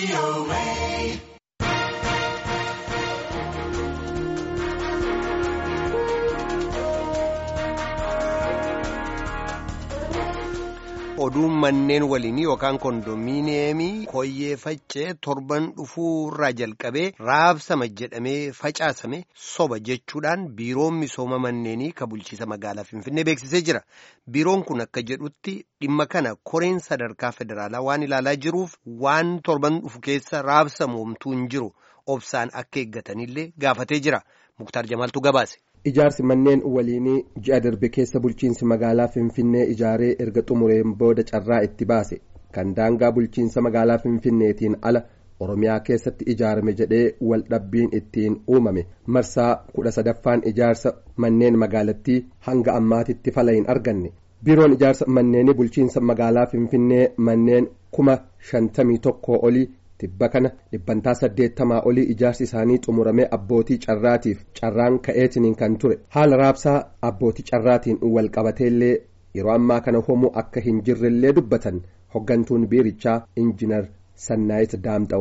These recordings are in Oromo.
oduun manneen waliinii yookaan kondominiyeemii koyyee faccee torban dhufuurraa jalqabee raabsama jedhamee facaasame soba jechuudhaan biiroon misooma manneenii ka bulchiisa magaalaa finfinnee beeksisee jira biiroon kun akka jedhutti dhimma kana koreen sadarkaa federaalaa waan ilaalaa jiruuf waan torban dhufu keessa raabsamu homtuu hin jiru obsaan akka eeggatanillee gaafatee jira muktaar jamaaltu gabaase. Ijaarsi manneen waliinii ji'a darbe keessa bulchiinsi magaalaa Finfinnee ijaaree erga xumureen booda carraa itti baase kan daangaa bulchiinsa magaalaa Finfinneetiin ala Oromiyaa keessatti ijaarame jedhee waldhabbiin ittiin uumame marsaa kudha sadaffaan ijaarsa manneen magaalattii hanga ammaatitti fala hin arganne biiroon ijaarsa manneenii bulchiinsa magaalaa Finfinnee manneen kuma shantamii tokkoo olii. tibba kana dhibbantaa saddeettamaa olii ijaarsi isaanii xumuramee abbootii carraatiif carraan ka'eetiniin kan ture haala raabsaa abbootii carraatiin walqabateellee yeroo ammaa kana homuu akka hin jirrellee dubbatan hoggantuun biirichaa injinar sannaayit daamxa'u.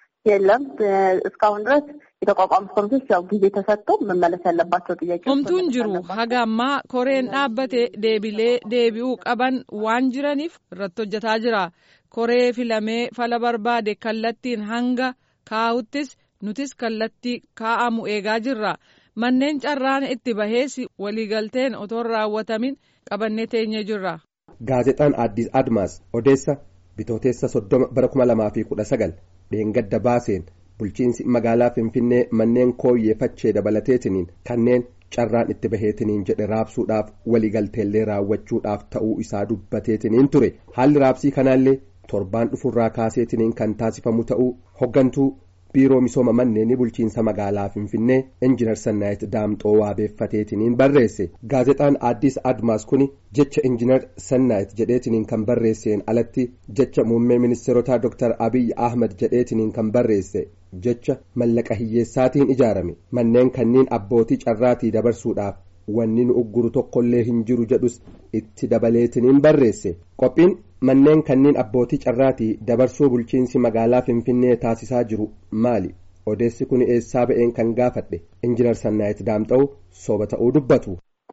የለም እስካሁን ድረስ የተቋቋሙት ኮሚቴዎች ያው ጊዜ ተሰጥቶ መመለስ ያለባቸው ጥያቄዎች homtuun jiru haga ammaa koreen dhaabbate deebilee deebi'uu qaban waan jiraniif irratti hojjetaa jira koree filamee fala barbaade kallattiin hanga kaa'uttis nutis kallattii kaa'amu eegaa jirra manneen carraan itti bahees waliigalteen otoo hin raawwatamin qabannee teenye jirra. gaazexaan addis admaas odeessa bitooteessa soddoma bara kuma lamaa fi kudha sagal dheengadda baaseen bulchiinsi magaalaa finfinnee manneen kooyyee fachee dabalateetiniin kanneen carraan itti baheetiniin jedhe raabsuudhaaf waliigalteellee raawwachuudhaaf ta'uu isaa dubbateetiniin ture haalli raabsii kanaallee torbaan dhufurraa kaaseetiniin kan taasifamu ta'uu hoggantuu biiroo misooma manneenii bulchiinsa magaalaa finfinnee injinar sannaayit daamxoo waabeeffateetiniin barreesse gaazexaan addis admaas kuni jecha injinar sannaayit jedheetiniin kan barreesseen alatti jecha muummee ministeerotaa dr abiyyi ahmad jedheetiniin kan barreesse jecha mallaqa hiyyeessaatiin ijaarame manneen kanniin abbootii carraatii dabarsuudhaaf wanni nu ugguru tokkollee hin jiru jedhus itti dabaleetiniin barreesse qophiin manneen kanniin abbootii carraatii dabarsuu bulchiinsi magaalaa finfinnee taasisaa jiru maali odeessi kun eessaa ba'een kan gaafadhe injinar sannaayit daamxa'u soba ta'uu dubbatu.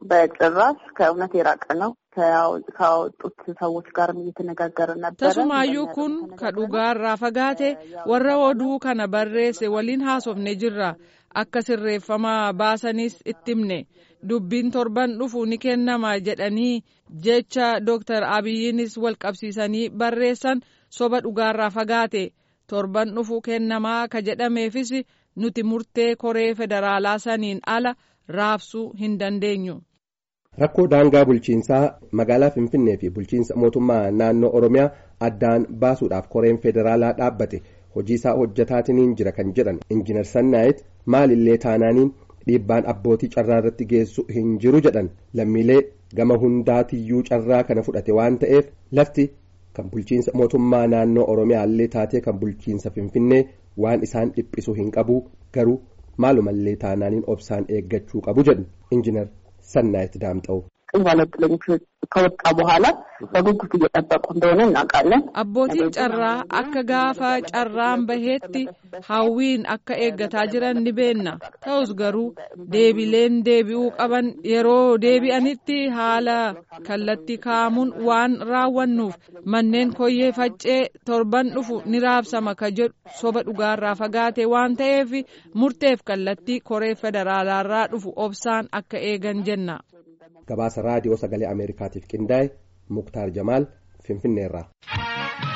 በጭራሽ ከእውነት የራቀ ነው። ካወጡት ሰዎች ጋርም እየተነጋገርን ነበረ። Tasumaayyuu kun ka dhugaarraa fagaate warra oduu kana barreesse waliin haasofne jirra. Akka sirreeffamaa baasanis itti himne dubbiin torban dhufu ni kennama jedhanii jecha Dooktar Abiyyiinis wal qabsiisanii barreessan soba dhugaarraa fagaate torban dhufu kennamaa ka jedhameefis nuti murtee koree federaalaa saniin ala raabsuu hin dandeenyu. rakkoo daangaa bulchiinsaa magaalaa finfinnee fi bulchiinsa mootummaa naannoo oromiyaa addaan baasuudhaaf koreen federaalaa dhaabbate hojii isaa hojjetaatiniin jira kan jedhan injinar sannaayit maalillee taanaaniin dhiibbaan abbootii carraa irratti geessu hin jiru jedhan lammiilee gama hundaatiyyuu carraa kana fudhate waan ta'eef lafti kan bulchiinsa mootummaa naannoo oromiyaallee taatee kan bulchiinsa finfinnee waan isaan dhiphisu hin qabu garuu maalumallee taanaaniin obsaan eeggachuu qabu jedhu injinar ሰናይት ዳምጠው ባለጥለኞች ከወጣ በኋላ በጉጉት እየጠበቁ እንደሆነ እናውቃለን። abbootiin carraa akka gaafa carraan baheetti hawwiin akka eeggataa jiran ni beenna ta'us garuu deebileen deebi'uu qaban yeroo deebi'anitti haala kallattii kaa'amuun waan raawwannuuf manneen koyyee faccee torban dhufu ni raabsama ka jedhu soba dhugaarraa fagaate waan ta'eef murteef kallattii koree federaalaarraa dhufu obsaan akka eegan jenna. gabaasa raadiyoo sagalee ameerikaatiif qindaa'e muktaar jamaal finfinneerraa.